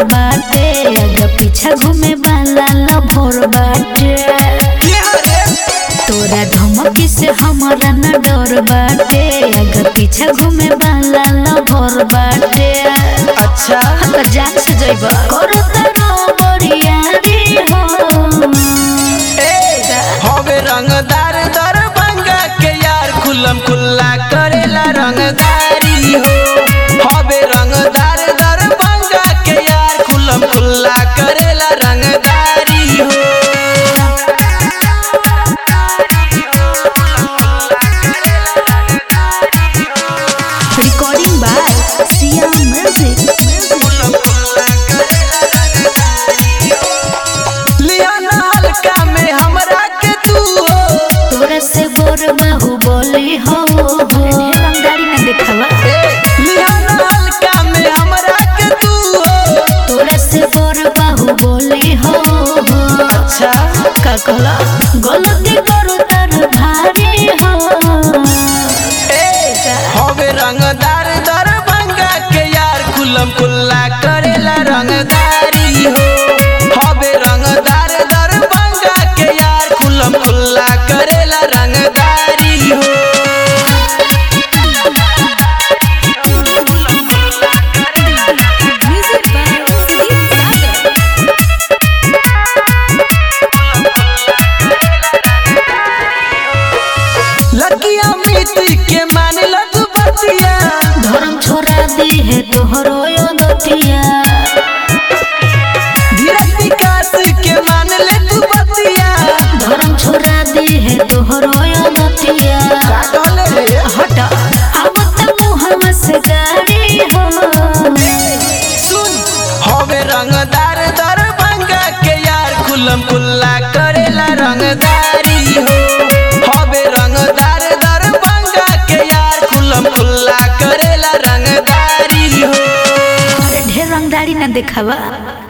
बाटे आगे पीछा घूमे वाला लभोर बाटे तोरा धमकी से हमारा न डर बाटे आगे पीछा घूमे वाला लभोर बाटे अच्छा तो जान से जइब करो तारो बड़िया रे हो हवे रंगदार दर बंगा के यार खुलम खुल्ला करेला रंगदारी हो हवे रंगदार दर बंगा के यार खुलम खुल्ला करेला रंगदारी हो रिकॉर्डिंग बाय सिया म्यूजिक लिया ना हल्का में हमरा के तू हो तोरा से बोर बाहु बोली हो रंगदारी में देखावा लिया ना हल्का में हमरा के तू हो तोरा से बोर बाहु बोली हो अच्छा का कहला गलती करो तार भारी हो हवे रंगदार दर बंगा के यार खुलम खुल्ला करेला रंगदारी हो हवे रंगदार दर बंगा के यार खुलम खुल्ला करेला रंगदारी हो म्यूजिक बाय सुदीप सागर लकिया मिट्टी के मान लग बतिया धर्म छोड़ा दी है तोहरो यो दतिया धीरज विकास के मान ले तू बतिया धर्म छोड़ा दी है तोहरो यो दतिया का कहले रे हट अब त मुहम्मद से गाड़ी हो सुन हवे रंगदार दर बंगा के यार खुलम खुल्ला करेला रंगदारी हो हवे रंगदार दर बंगा के यार खुलम खुल्ला करेला रंगदारी हो ढेर रंगदारी ना देखावा